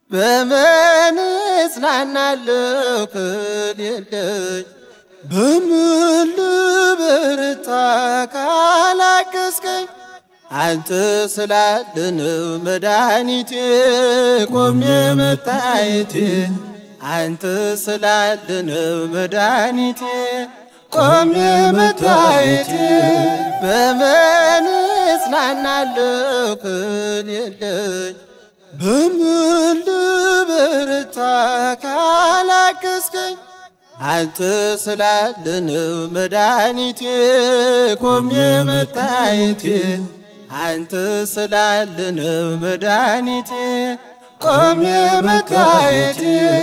በምን እጽናናለሁ ከሌለኝ በምን ልበረታ ካላገዝከኝ አንተ ስላለነው መድኃኒቴ ቆሜ መታየቴ አንተ ስላለነው መድኃኒቴ ቆሜ መታየቴ በምን እጽናናለሁ ከሌለኝ በምን ልበረታ ካላገዝከኝ አንተ ስላለነው መድኃኒቴ ቆሜ መታየቴ አንተ ስላለነው መድኃኒቴ ቆሜ መታየቴ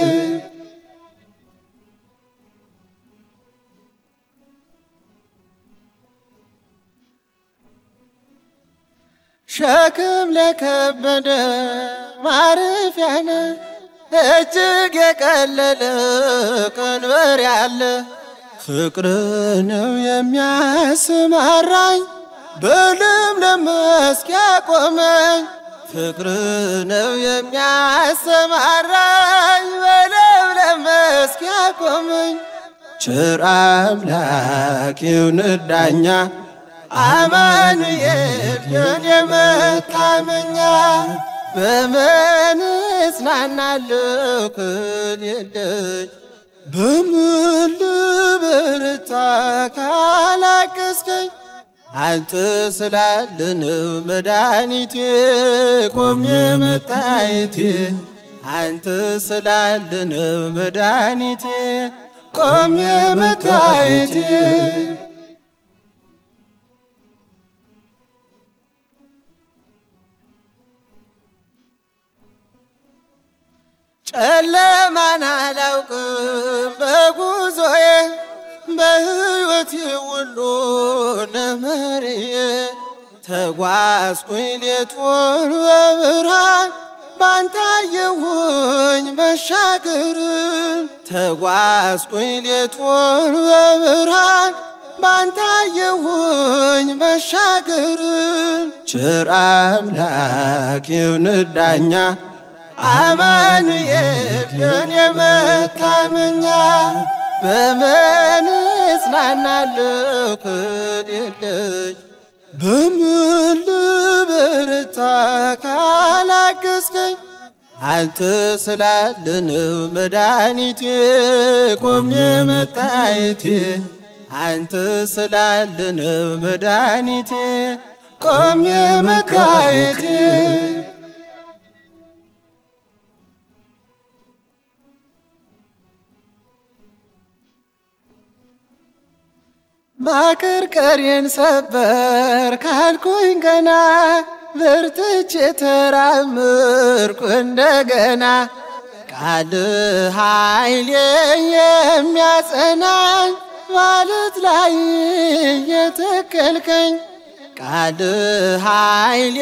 ሸክም ለከበደ ማረፊያነ እጅግ የቀለለ ቀንበር ያለ ፍቅር ነው የሚያስማራኝ በለምለም መስክ ያቆመኝ ፍቅር ነው የሚያሰማራኝ በለምለም መስክ ያቆመኝ ቸር አምላክ ይሁን ዳኛ አማኑኤል የኔ መታመኛ በምን እጽናናለሁ ከሌለኝ በምን ልበረታ ካላገዝከኝ አንተ ስላለነው መድኃኒቴ ቆሜ መታየቴ አንተ ስላለነው መድኃኒቴ ቆሜ መታየቴ ጨለማን አላውቅም በጉዞዬ በሕይወቴ ሁሉ ነመርዬ ተጓዝኩኝ ሌቱን በብርሃን ባንታየሁኝ መሻገርን ተጓዝኩኝ ሌቱን በብርሃን ባንታየሁኝ መሻገርን ቸር አምላክ ይሁን ዳኛ አማኑኤል የኔ መታመኛ በምን እጽናናለሁ ከሌለኝ በምን ልበረታ ካላገዝከኝ አንተ ስላለነው መድኃኒቴ ቆሜ መታየቴ አንተ ስላለነው መድኃኒቴ ቆሜ መታየቴ ማቀርቀሬን ሰበር ካልኩኝ ገና በርትቼ ተራምርኩ እንደገና ቃል ኃይሌ የሚያጸናኝ ማለት ላይ የተከልከኝ ቃል ኃይሌ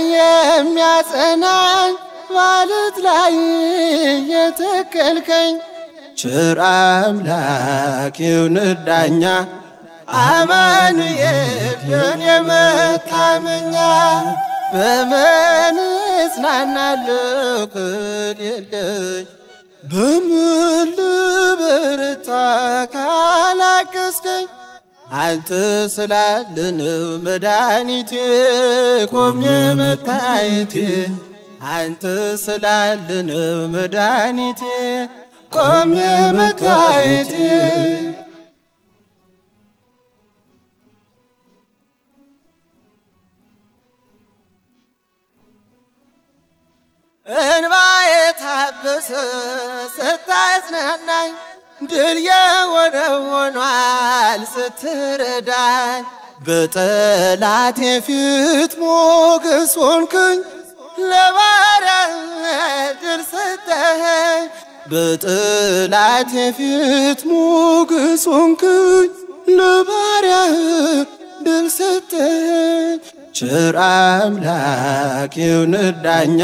የሚያጸናኝ ማለት ላይ የተከልከኝ ቸር አምላክ ይሁን ዳኛ አማኑኤል የኔ መታመኛ በምን እጽናናለሁ ከሌለኝ በምን ልበረታ ካላገዝከኝ አንተ ስላለነው መድኃኒቴ ቆሜ መታየቴ አንተ ስላለነው መድኃኒቴ ቆሜ መታየቴ እንባ የታበሰ ስታጽናናኝ ድል የሆነ ሆኗል ስትረዳኝ በጠላቴ ፊት ሞገስ ሆንክኝ ለባሪያ ድል ሰጠኸኝ በጠላቴ ፊት ሞገስ ሆንክኝ ለባሪያ ድል ሰጠኸኝ ቸር አምላክ ይሁን ዳኛ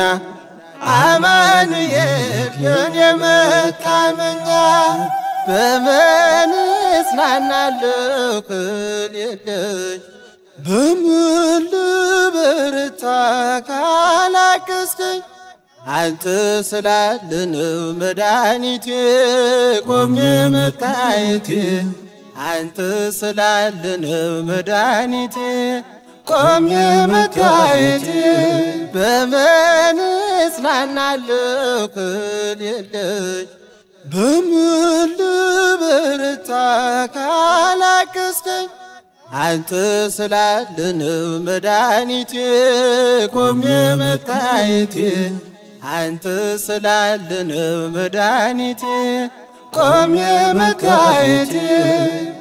አማኑኤል የኔ መታመኛ በምን እጽናናለሁ ከሌለኝ በምን ልበረታ ካላገዝከኝ አንተ ስላለነው መድኃኒቴ ቆሜ መታየቴ አንተ ስላለነው መድኃኒቴ ቆሜ መታየቴ በምን እጽናናለሁ ክል የለኝ በምን ልበረታ ካላገዝከኝ አንተ ስላለነው መድኃኒቴ ቆሜ መታየቴ አንተ ስላለነው መድኃኒቴ ቆሜ መታየቴ